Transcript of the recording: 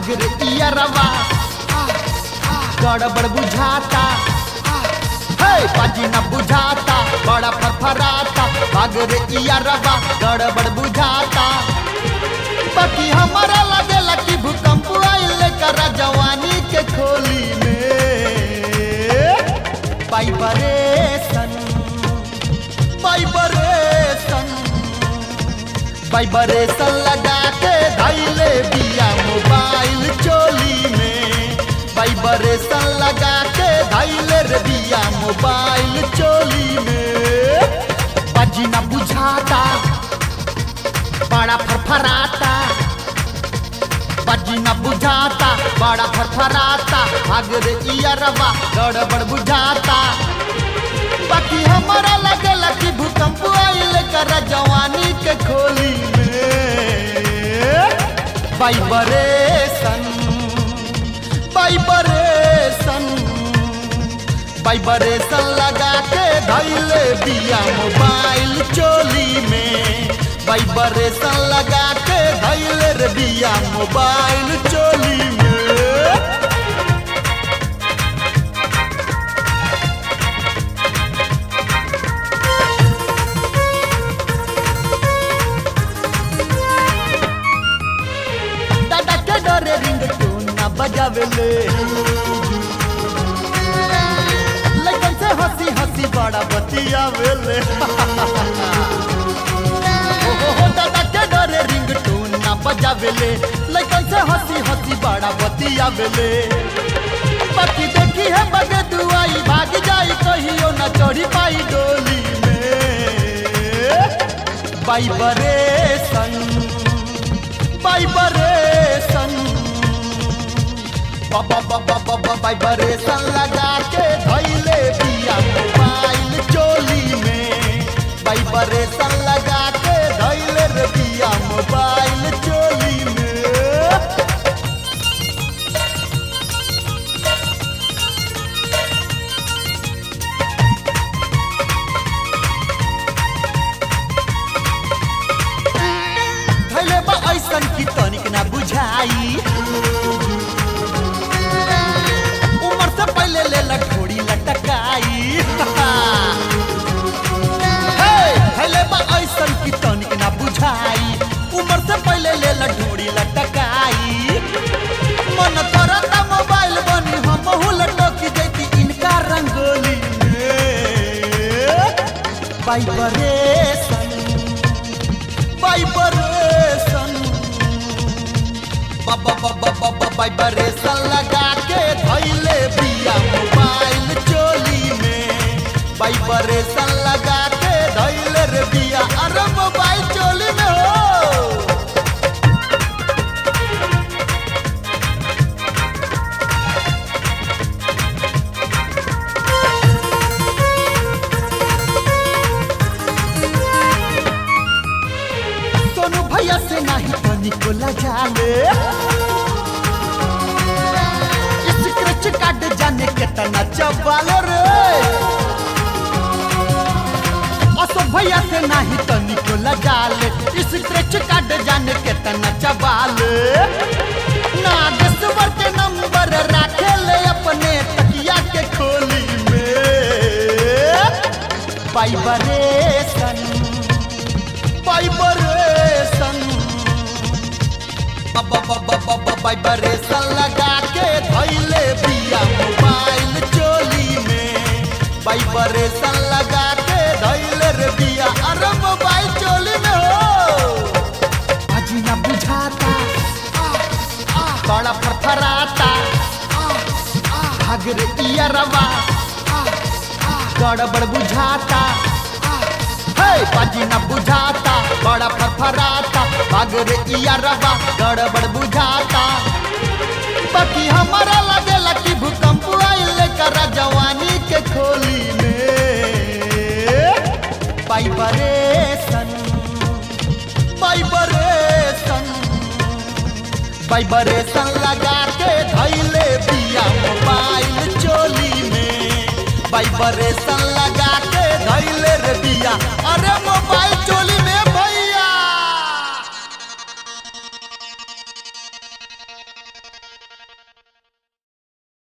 भाग रे इयरवा गड़बड़ बुझाता हे बाजी न बुझाता बड़ा फरफराता भाग रे इयरवा गड़बड़ बुझाता बाकी हमारा लगेला कि भूकंप आइल करा जवानी के खोली में वाइब्रेशन वाइब्रेशन वाइब्रेशन लगा के धैले बिया मोबाइल चोली में वाइब्रेशन लगा के धैले रे बिया मोबाइल चोली में बाजी न बुझाता बड़ा फरफराता बाजी न बुझाता बड़ा फरफराता भाग रे इयरवा गड़बड़ बुझाता बाकी हमारा लगेला कि भूकंप आइल कर जवानी के खोली में वाइब्रेशन वाइब्रेशन वाइब्रेशन लगा के धैले बिया मोबाइल चोली में वाइब्रेशन लगा के धैले रे बिया मोबाइल चोली में दादा के डरे रिंग टोन ना बजावेले लेकिन से हंसी हंसी बड़ा बतियावेले ओ हो हो दादा के डरे रिंग टोन ना बजावेले लेकिन से हंसी हंसी बड़ा बतियावेले बाकी देखी है बगे दुआई भाग जाई कहियो ना चढ़ी पाई डोली में वाइब्रेशन वाइब्रेशन वाइब्रेशन लगा के धैले बिया मोबाइल चोली में वाइब्रेशन लगा के धैले रे बिया मोबाइल चोली में धैले बा ऐसन की तनिक ना बुझाई उम्र से पहले ले लठोड़ी लटकाई हे, धैले बा ऐसन की तनिक ना बुझाई उम्र से पहले ले लठोड़ी लटकाई मन करता मोबाइल बनी हम लटक जैती इनका रंगोली में वाइब्रेशन वाइब्रेशन वाइब्रेशन लगा के धैले बिया मोबाइल चोली में वाइब्रेशन लगा के धैले रे बिया अरे मोबाइल चोली में हो सोनू भैया से नहीं तो निकोला जाले स्क्रैच कार्ड जाने कितना चबालो रे असो भैया से नहीं तो निकोला जाले स्क्रैच कार्ड जाने कितना चबाले नागेश्वर के नंबर राखे ले अपने तकिया के खोली में वाइब्रेशन वाइब्रेशन वाइब्रेशन लगा के धैले बिया मोबाइल चोली में वाइब्रेशन लगा के धैले रे बिया अरे मोबाइल चोली में हो अजी ना बुझाता बड़ा फरफराता भाग रे इयरवा गड़बड़ बुझाता हे बाजी न बुझाता बड़ा फरफराता भाग रे इयरवा गड़बड़ बुझाता बाकी हमारा लगेला कि भूकंप आइल करा जवानी के खोली में वाइब्रेशन वाइब्रेशन वाइब्रेशन लगा के धैले बिया मोबाइल चोली में वाइब्रेशन लगा के धैले रे बिया अरे मोबाइल चोली में